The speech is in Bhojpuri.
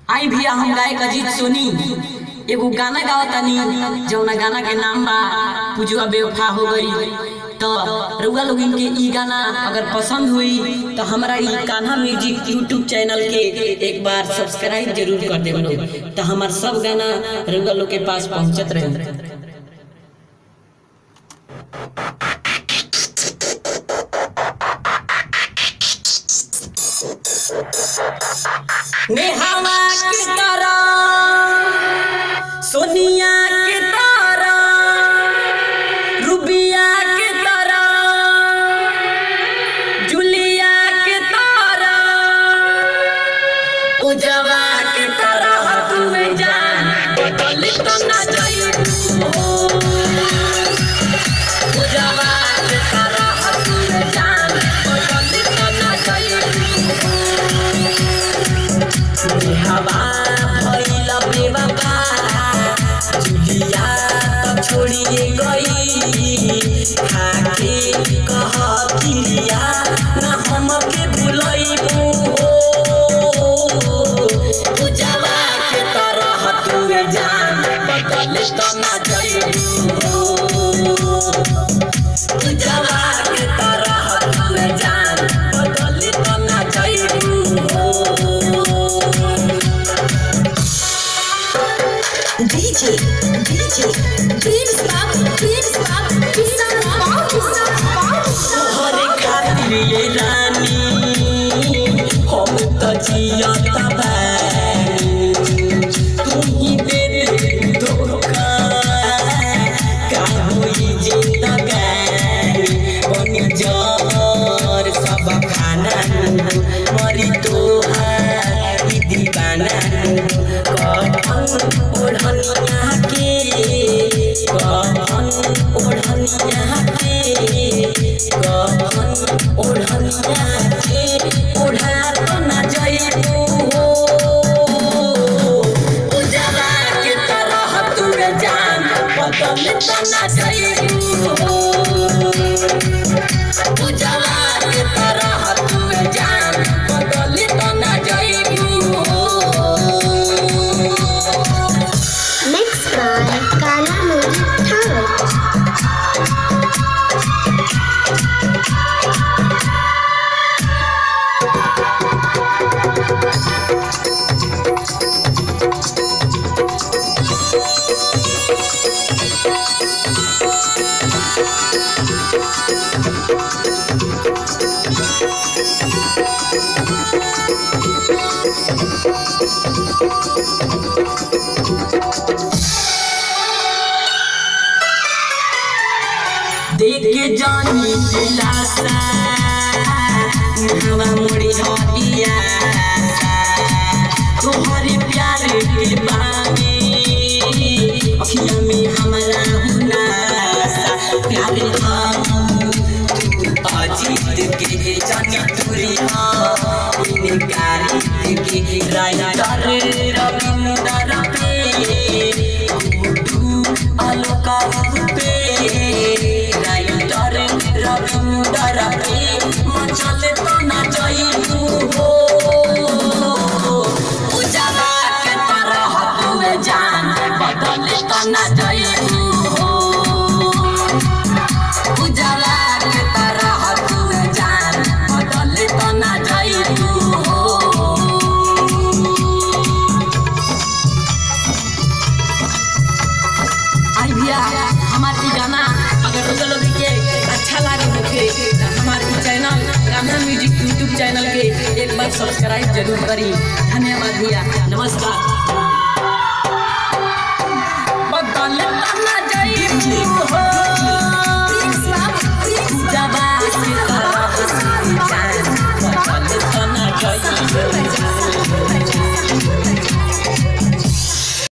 आई भैया हम गायक अजीत सोनी एगो गाना गावतानी जौना गाना के नाम बा पुजुआ बेवफा हो गई तो रउआ लोग इनके ई गाना अगर पसंद हुई तो हमारा ई कान्हा म्यूजिक यूट्यूब चैनल के एक बार सब्सक्राइब जरूर कर देव लोग तो हमार सब गाना रउआ लोग के पास पहुंचत रहे नेहावा के तरह सोनिया के तरह रूबिया के तरह जुलिया के तरह उजवा के तरह तुम्हें जान बदल तो ना जाइबू उजवा के तरह तुम्हें जान बदल तो ना जाइबू हवा भइल बेवफा जुलिया त छोडिए गई खाके कह किलिया न हमके भुलैबू उजवा के तरह तुए जान बदल त ना जइबू उजवा के तरह तुए जान बदल त ना जइबू DJ, DJ, Dream Stop, Dream Stop, Pizza Pop, Pizza Pop. तोहरे खातिर ये रानी हम त जियत बानी तू ही दे दे धोखा का होई जिंदगानी बनी जहर सब खाना मरी तोहार ई दीवाना कफन ओढ़निया के कफन ओढ़निया के कफन ओढ़निया के ओढ़ा तो ना जइबू उजला के तरह तुरे जान बदल तो ना जइबू उजला के तरह तुरे जान बदल तो ना जइबू Mixed by Kala Music Talent. देख के जानी दिलासा हवा मोड़ी हटिया तोहरे प्यार के बानी अखिया में हमारा हुनासा प्यार हम अजीत के जानी तुरी हाँ इनकारी के राइटर रविंदर पे गुड्डू आलोका पे राइटर रविंदर पे मचल तो ना जाइबू हो उजाला के तरह तुए जान बदल तो ना जाइबू हो उजाला के तरह तुए जान बदल तो ना जाइबू हो आई भैया हमार ई गाना अगर रोजा लोग के अच्छा लागे होखे तो हमार ई चैनल गाना म्यूजिक यूट्यूब चैनल के एक बार सब्सक्राइब जरूर करी धन्यवाद भैया नमस्कार